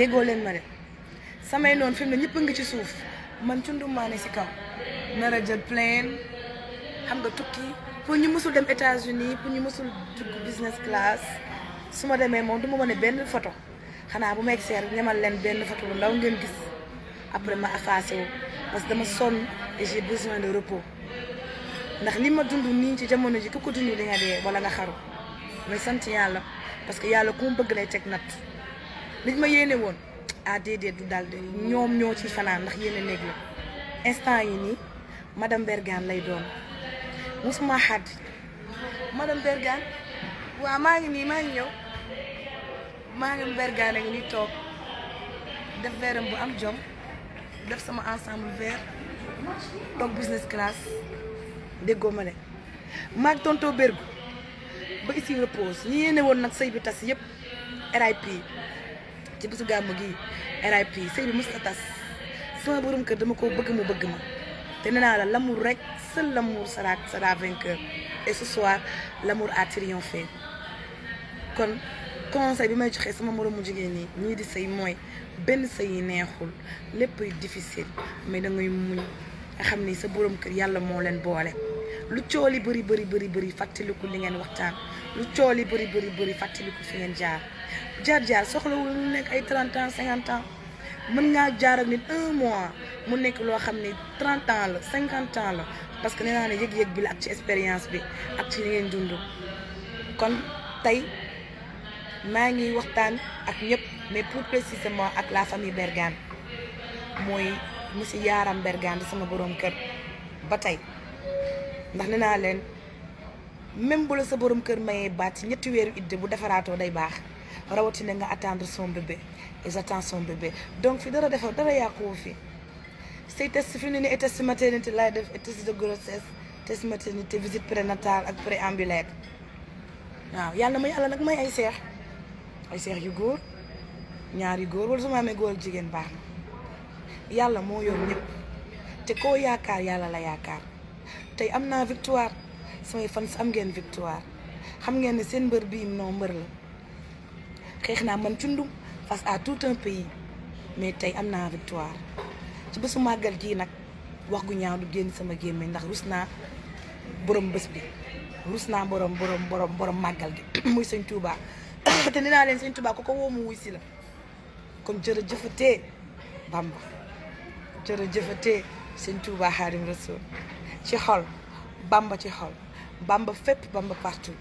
déggoo leen ma de samay noonu fi mu ne ñëpp a ngi ci suuf man cundumaa ne si kaw nar a jël plane xam nga tukki pour ñu mësul dem États-Unis pour ñu mësul dugg business class su ma demee moom du ma wane benn photo xanaa bu ma egsee rek ñamal leen benn photo bu ndaw ngeen gis après ma effacé wu parce que dama sonn et j'ai besoin de repos ndax li ma dund nii ci jamono ji ku ko dund di nga dee wala nga xaru mais sant yàlla parce que yàlla ku mu bëgg lay teg natt liñ ma yéene woon ah déedéet du daal de ñoom ñoo ci fanaan ndax yéene néeg la instant yi nii madame Bergane lay doon musuma xàdd madame Bergane waaw maa ngi nii maa ngi ñëw maa ngi Bergane a ngi nii toog def veeram bu am jom def sama ensemble vert toog business class déggoo ma de maag tonto bergu ba ici repose ñi yéene woon nag sëy bi tas yëpp RIP ci bisu gàmmu gi RIP sëy bi musta tas sama borom kër dama ko bëgg mu bëgg ma te nee naa la l'amour rek seul l'amour sera sera vainqueur et ce soir l'amour a triomphé kon conseil bi may joxee sama moromu jigéen ñi ñii di sëy mooy benn sëy yi neexul léppay difficile mais da ngay muñ nga xam ni sa borom kër yàlla moo leen boole lu cooli bëri bëri bëri bëri fàttaliku li ngeen waxtaan lu cooli bëri bëri bëri fàttaliku fi ngeen jaar jaar jaar soxlawul lu nekk ay 30 ans 50 ans mën ngaa jaar ak nit un mois mu nekk loo xam ne 30 ans la 50 ans la parce que nee naa ne yëg-yëg bi la ak ci expérience bi ak ci li ngeen dund kon tey maa ngi waxtaan ak ñëpp mais plus précisément ak la famille Bergane mooy monsieur Yaram Bergane di sama borom kër ba tey ndax nee naa leen même bu la sa borom kër mayee baat ci ñetti weeru idde bu defaraatoo day baax rawatina nga attendre son bébé et j'attends son bébé donc fi dara defar dara yàquwu fi say test fi mu ne nii test maternité laay def et test de grossesse test maternité visite prénatale ak préambulaire waaw yàlla ma yàlla nag may ay seex ay seex yu góor ñaar yu góor wala su ma amee góor ak jigéen baax na yàlla moo yor ñëpp te koo yaakaar yàlla la yaakaar tey am naa victoire samay fans am ngeen victoire xam ngeen ne seen mbër bii non mbër la xeex naa man cundum face à tout un pays mais tey am naa victoire ci bésu màggal gii nag wax gu ñaaw du génn sama gémmiñ ndax rus naa borom bés bi rus naa borom borom borom borom màggal gi muy sëñ Touba te nee naa leen sëñ Touba ku ko woo mu wuy si la kon jërëjëfatee Bamba jërëjëfatee sëñ Touba Xaadim Rasul ci xol Bamba ci xol Bamba fépp Bamba partout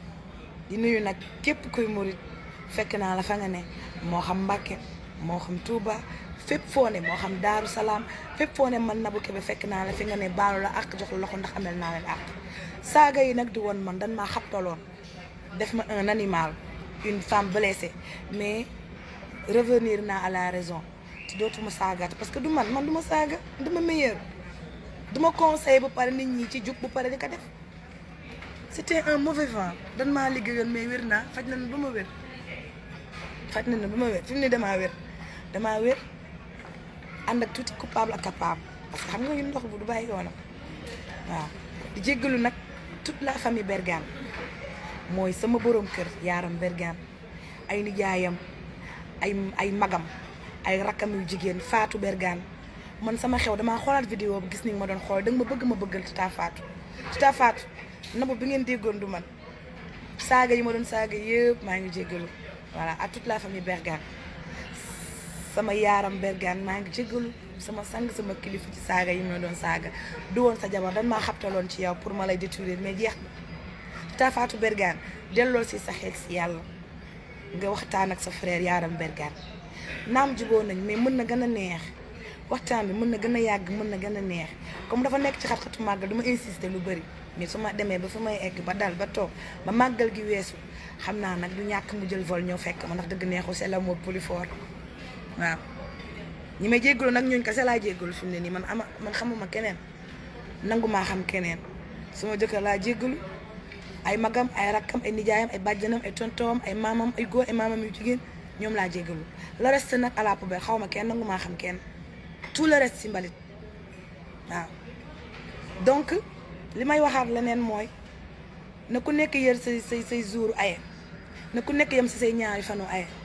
di nuyu nag képp kuy murit fekk naa la fa nga ne moo xam Mbàkke moo xam Touba fépp foo ne moo xam Daaru Salaam fépp foo ne man Nabou Kébé fekk naa la fi nga ne baalu la ak jox la loxo ndax amel naa leen ak saaga yi nag di woon man dan maa xabtaloon def ma un animal une femme blessée mais revenir naa à la raison te dootuma saagaat parce que du man man du ma saaga dama meilleur du ma conseil ba pare nit ñi ci jug bu pare di ko def c'était un mauvais vent dan maa liggéeyoon mais wér naa faj na ba ma wér faj na ba ma wér fi mu ne damaa wér damaa wér ànd ak tuuti coupable ak capable parce que xam nga ñun ndox bu du bàyyi yoonam waaw di jéggalu nag toute la famille Bergane mooy sama borom kër Yaram Bergane ay nijaayam ay ay magam ay rakkam yu jigéen Fatou Bergane man sama xew damaa xoolaat vidéo bi gis ni ma doon xool danga ma bëgg ma bëggal Tata Fatou Tata Fatou Nabou bi ngeen déggoon du man saaga yi ma doon saaga yëpp maa ngi jéggalu voilà à toute la famille Bergane sama Yaram Bergane maa ngi jéggalu sama sang sama kilifa ci saaga yi ma doon saaga du woon sa jabar dan maa xabtaloon ci yow pour ma lay détruire mais jeex Tata Fatou Bergane delloo si sa xel si yàlla nga waxtaan ak sa frère Yaram Bergane naam juboo nañ mais mën na gën a neex waxtaan bi mën na gën a yàgg mën na gën a neex comme dafa nekk ci xat-xatu màggal du ma insister lu bëri mais su ma demee ba fa may egg ba dal ba toog ba màggal gi weesu xam naa nag du ñàkk mu jël vol ñëw fekk ma ndax dëgg neexu c'est l'amour plus fort waaw ñi may jéggalu nag ñooñ kese laa jéggalu fi mu ne nii man ama man xamuma keneen nangu maa xam keneen suma jëkkër laa jéggalu ay magam ay rakkam ay nijaayam ay bàjjanam ay tontoom ay maamam ay góor ay maamam yu jigéen ñoom laa jéggalu le reste nag à la poubelle xaw ma kenn nangu maa xam kenn tout le reste si mbalit waaw donc li may waxaat leneen mooy na ku nekk yër say say say jour aye na ku nekk yem si say ñaari fanu aye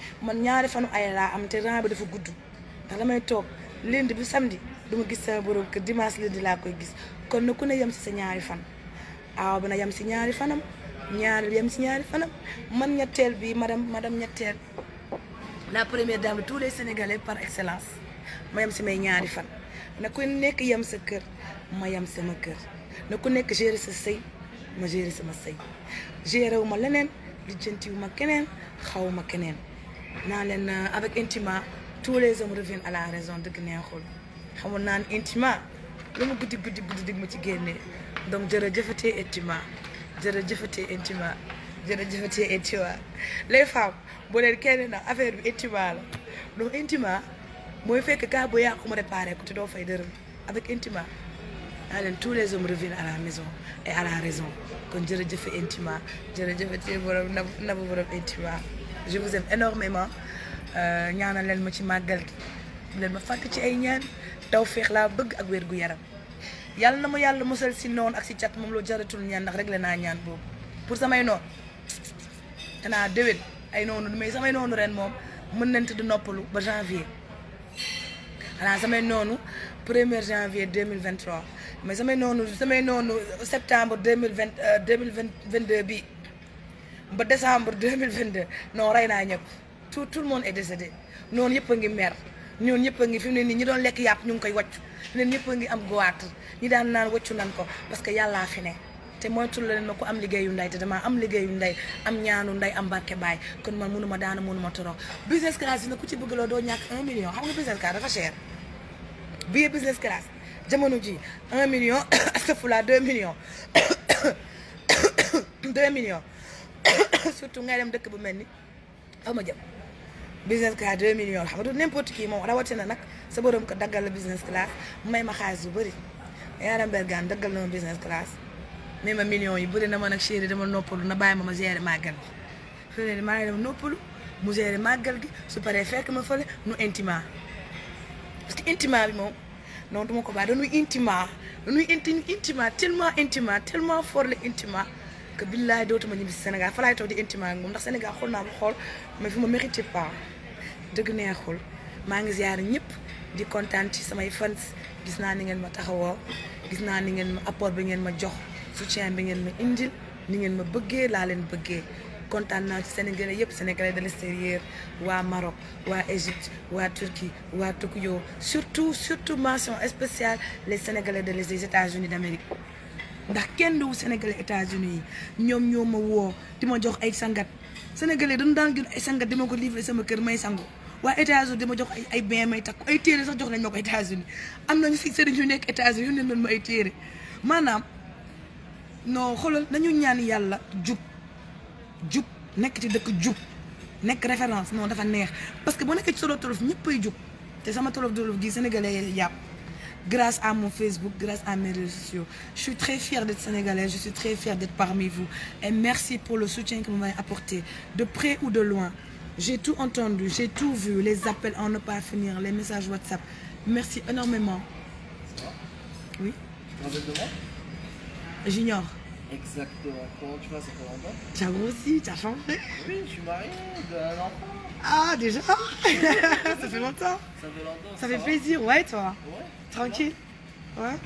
man ñaari fanu ay laa am te rang bi dafa gudd ndax damay toog lundi bi samedi du ma gis sama borom kër dimanche lundi laa koy gis kon na ku ne yem si sa ñaari fan aaw bi na yem si ñaari fanam ñaari yem si ñaari fanam man ñetteel bi madame madame ñetteel la première dame de tous les sénégalais par excellence ma yem si may ñaari fan na ku nekk yem sa kër ma yem sama kër na ku nekk gérer sa sëy ma gérer sama sëy gérer wu ma leneen lijjanti wu ma keneen xaw ma keneen naa leen avec Intima tous les hommes reviennent à la raison dëgg neexul xamul naa ne Intima lu mu guddi guddi guddi dig ma ci génnee donc jërëjëfatee Intima jërëjëfatee Intima jërëjëfatee Intima les femmes boo leen kenn na affaire bi Intima la donc Intima mooy fekk kaa bu yàqu ma réparé ko te doo fay dërëm avec Intima naa leen tous les hommes reviennent à la maison et à la raison kon jërëjëfe Intima jërëjëfatee borom nab nabu borom Intima je vous aime énormément ñaanal leen ma ci màggal gi leen ma fàtte ci ay ñaan taw féex laa bëgg ak wér gu yaram yàlla na ma yàlla musal si noonu ak si cat moom loo jaratul ñaan ndax réglé naa ñaan boobu pour samay noonu danaa déwén ay noonu mais samay noonu ren moom mën nañ tëdd noppalu ba janvier xanaa samay noonu premier janvier 2023 mais samay noonu samay noonu septembre 2020 2022 bi ba décembre 2022 non rey naa ñëpp tout tout le monde est décédé noonu yëpp a ngi mer ñoon ñëpp a ngi fi mu ne nii ñi doon lekk yàpp ñu ngi koy wàccu leen ñëpp a ngi am goitre ñi daan naan wàccu nan ko parce que yàllaa fi ne te moytul leen ma ko am liggéeyu ndey te damaa am liggéeyu ndey am ñaanu ndey am barke baay kon man mënuma daana mënuma toro business class yi nag ku ci bëgg loo doo ñàkk un million xam nga business class dafa cher billet business class jamono ji un million astafurlah deux millions deux millions surtout ngay dem dëkk bu mel ni aw ma jëm business class 2 millions xam nga du n'importe qui moom rawatina nag sa borom ko daggal la business class may ma xaalis bu bëri yaaram bergaan daggal na ma business class may ma millions yi bëri na ma nag chéri dama noppalu na bàyyi ma ma gérer màggal gi fi ne maa ngi dem noppalu mu gérer màggal gi su paree fekk ma fële nu intima parce que intima bi moom non duma ko bàyyi dañuy intima dañuy inti intima tellement intima tellement fort le intima que billaay dootuma ñibbi si Sénégal fa laay toog di intima ak moom ndax Sénégal xool naa ba xool mais fi ma mérité pas dëgg neexul maa ngi ziar ñëpp di kontaan ci samay fans gis naa ni ngeen ma taxawoo gis naa ni ngeen ma apport bi ngeen ma jox soutien bi ngeen ma indil ni ngeen ma bëggee laa leen bëggee kontaan naa ci Sénégalais yëpp Sénégalais de l'extérieur waa Maroc waa Égypte waa Turquie waa Tokyo surtout surtout mention spéciale les Sénégalais de les États-Unis d'Amérique ndax kenn du Sénégalais États-Unis yi ñoom ñoo ma woo di ma jox ay sangat Sénégalais dañu daan jël ay sangat di ma ko livré sama kër may sangu waa États-Unis di ma jox ay ay bain may takku ay téere sax jox nañ ma ko États-Unis am nañu si sëriñ yu nekk États-Unis yu ne doon ma ay téere maanaam non xoolal nañu ñaan yàlla jub jub nekk ci dëkk jub nekk référence non dafa neex parce que boo nekkee ci solo tolof ñëppay jub te sama tolof tolof gi Sénégalais yàpp grâce à mon Facebook, grâce à mes réseaux sociaux. Je suis très fière d'être sénégalaise, je suis très fière d'être parmi vous. Et merci pour le soutien que vous m'avez apporté, de près ou de loin. J'ai tout entendu, j'ai tout vu, les appels en ne pas finir, les messages WhatsApp. Merci énormément. Oui Tu te rappelles de moi J'ignore. Exactement. Comment tu vas, ça fait longtemps J'avoue aussi, tu as changé. Oui, je suis marié, de un enfant. Ah, déjà Ça fait longtemps. Ça fait longtemps. Ça fait va plaisir, ouais, toi Ouais. Tranquille Ouais.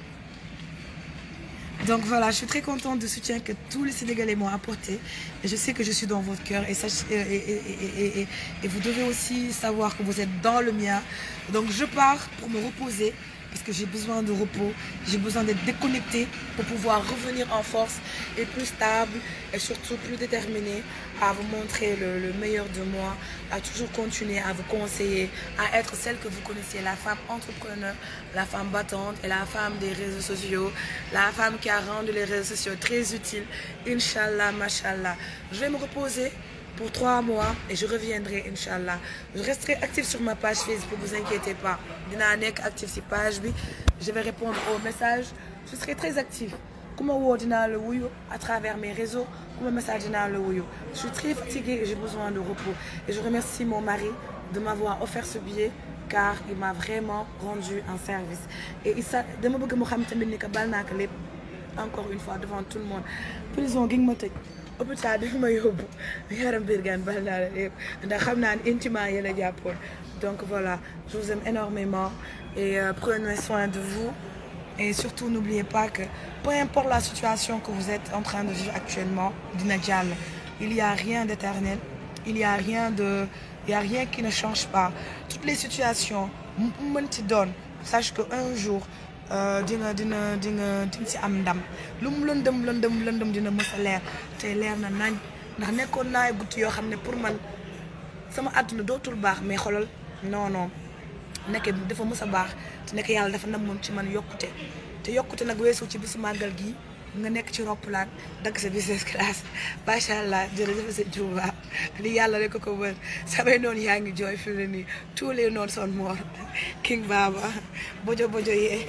Donc voilà, je suis très contente du soutien que tous les Sénégalais m'ont apporté. Et je sais que je suis dans votre cœur. Et, sachez- et, et- et- et- et- et vous devez aussi savoir que vous êtes dans le mien. Donc je pars pour me reposer parce que j'ai besoin de repos. J'ai besoin d'être déconnectée pour pouvoir revenir en force et plus stable et surtout plus déterminée à vous montrer le, le meilleur de moi, à toujours continuer à vous conseiller, à être celle que vous connaissiez, la femme entrepreneur, la femme battante et la femme des réseaux sociaux, la femme qui a rendu les réseaux sociaux très utiles. Inch'Allah, mashallah. Je vais me reposer pour trois mois et je reviendrai, Inch'Allah. Je resterai active sur ma page Facebook, vous inquiétez pas. Dina nek active sur page, bi. je vais répondre aux messages. Je serai très active. Comment woo dinaa la wuyu à travers mes réseaux, comment message dinaa la wuyu. Je suis très fatiguée et j'ai besoin de repos. Et je remercie mon mari de m'avoir offert ce billet car il m'a vraiment rendu un service. Et Issa, dama bëgg mu xam tamit ni que bal naa ko lépp encore une fois devant tout le monde. Prison gi nga ma tëj hôpital dafa ma yóbbu yaram Birgane bal naa la yëpp ndax xam naa ne intimement yi la jàppoon donc voilà je vous aime énormément et euh, prenez soin de vous et surtout n'oubliez pas que peu importe la situation que vous êtes en train de vivre actuellement dina jàll il y a rien d'éternel il y a rien de il y a rien qui ne change pas toutes les situations mu mënti doon sache que un jour di nga dina di nga di nga si am ndam lu mu lëndëm lëndëm lëndëm dina mës a leer te leer na nañ ndax nekkoon naay guddi yoo xam ne pour man sama àdduna dootul baax mais xolal non non nekk dafa mës a baax te nekk yàlla dafa namoon ci man yokkute te yokkute nag weesu ci bisu màggal gi nga nekk ci roppalaan dagg sa business class macha allah jërëjëf sëñ Touba li yàlla rek ko ko mën samay noonu yaa ngi jooy fi mu ne nii tous les noonu son moor King Baba bojo bojo yee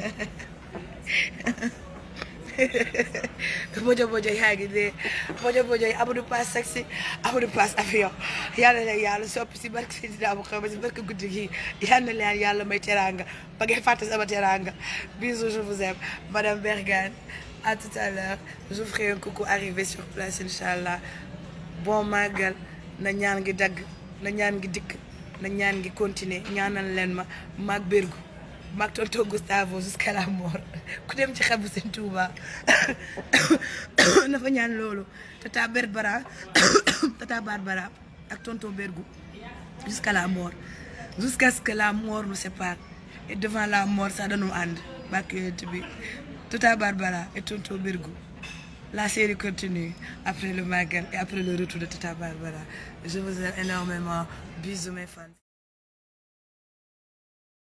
bojo bojo yaa ngi dee bojo bojo yi Amadou Pass sexy Amadou Pass avion yàlla leen yàlla soppi si barke si dinaa bu xew ba si barke guddi gi yal na leen yàlla may teraanga ba ngeen fàtte sama teraanga bisous je vous aime madame Bergane à tout à l'heure je vous ferai un coucou arrivé sur place inchallah bon màggal na ñaan ngi dagg na ñaan ngi dikk na ñaan ngi continuer ñaanal leen ma maag Bergu maag tonton Gustavo jusqu'à la mort ku dem ci xabu seen Touba na fa ñaan loolu tata Berbara tata Barbara ak tonton Bergu jusqu'à la mort jusqu'à ce que la mort nous sépare et devant la mort sax dañu ànd bàkk yonent bi tata Barbara et tonton Bergu la série continue après le Magal et après le retour de tata Barbara je vous aime énormément bisous mes fans